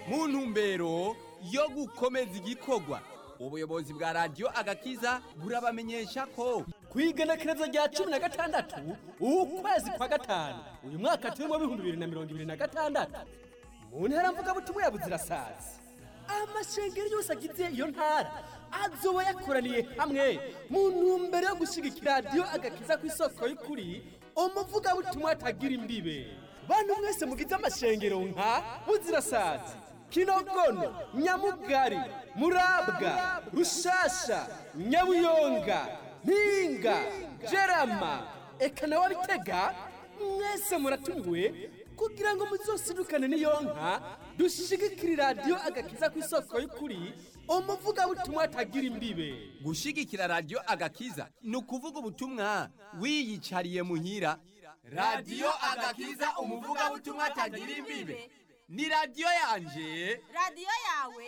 mu ntumbero yo gukomeza igikorwa ubuyobozi bwa radiyo agakiza burabamenyesha ko ku igenekerezo rya cumi na gatandatu ukwezi kwa gatanu uyu mwaka turimo w'ibihumbi bibiri na mirongo ibiri na gatandatu mu ntara mvugabutumwa ya buzirasazi amashengero yose agize iyo ntara azoba yakoraniye hamwe mu ntumbero yo gushyigikira radiyo agakiza ku isoko y'ukuri umuvugabutumwa atagira imbibe bantu mwese mugize amashengero nka buzirasazi kinogono nyamugari murabwa rushasha nyabuyonga mpinga jerama eka nawe bitega mwese muratumiwe kugira ngo muzosidukane n'iyo nka dushigikire radiyo agakiza ku isoko y'ukuri umuvugabutumwa atagira imbibe gushigikira radiyo agakiza ni ukuvuga ubutumwa wiyicariye muhira radiyo agakiza umuvugabutumwa atagira imbibe ni radiyo yanje radiyo yawe